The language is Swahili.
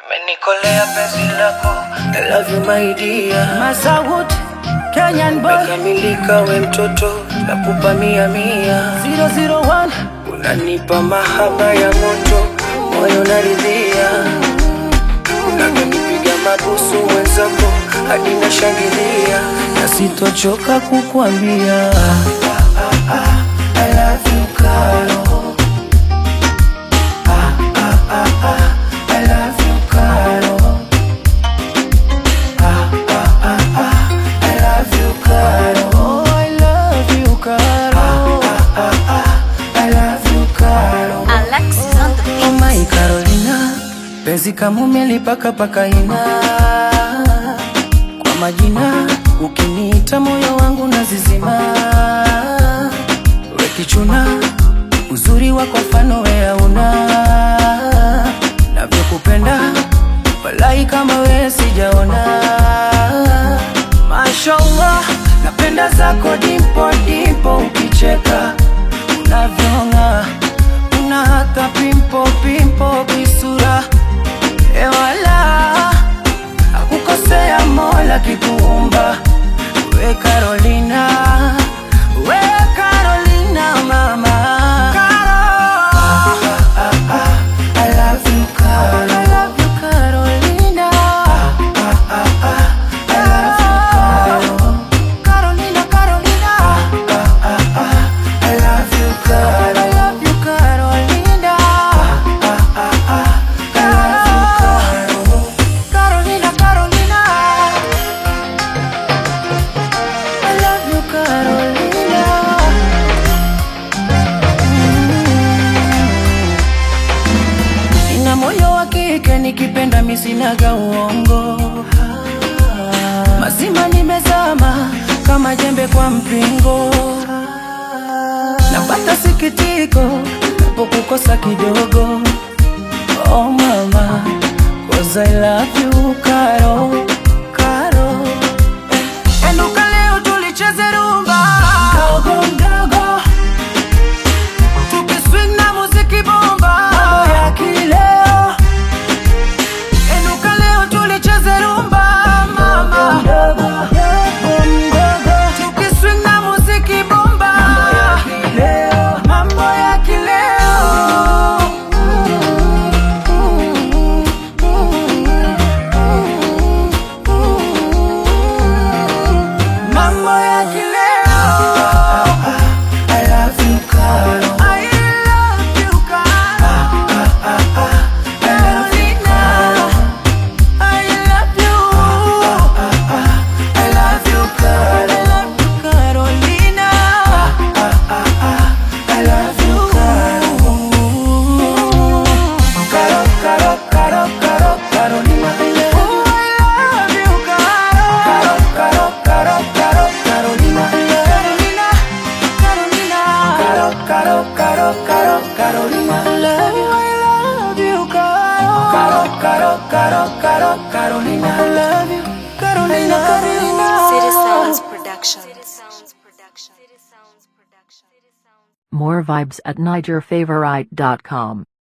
Umenikolea penzi lako I love you my dear Masawood, Kenyan boy Mekamilika we mtoto Nakupa mia mia 001 Unanipa mahaba ya moto Moyo naridhia Unavyonipiga mabusu mwenzako Hadi nashangilia Na sitochoka kukuambia I love you Karo I love you Karo I love you Karo Oh, I love you, Karo I love you Karo Alexis on the beat. Oh my Carolina, penzi kama umelipaka paka ina kwa majina, ukiniita moyo wangu nazizima. We kichuna, uzuri wako mfano we hauna, navyokupenda walai kama we sijaona. Mashallah, napenda zako dimpo dimpo, ukicheka unavyong'aa una hata pimpo pimpo kisura ewala akukosea mola kikuumba we Carolina we Carolina mama Caro. I love you Caro. I love you Carolina I love you Caro. Carolina Carolina I love you, Carol. I love you, Carolina. I love you, Carol. Carolina, Carolina. I love you, Carolina. Mm. Nina moyo wa kike nikipenda misinaga uongo mazima nimezama kama jembe kwa mpingo napata sikitiko napokukosa kidogo oh mama cause I love you Karo Karo eh. Enuka leo tulicheze rumba Dogo mdogo Tukiswing na muziki bomba Mambo ya kileo Enuka leo tulicheze rumba mama Dogo mdogo Tukiswing na muziki bomba Mambo ya kileo Mambo ya kileo I love you Karo I love you Karo Carolina I love you I love you Karo I love you Carolina I love you Karo Caro, Caro, Caro, Caro, Carolina I love you Caro Caro, Caro, Caro, Carolina Carolina, Carolina Caro, Caro, Caro, Caro, Carolina I love you, I love you Caro Caro, Caro, Caro, Caro, Carolina I love you Carolina, Carolina City Sounds Production. More vibes at NigerFavorite.com.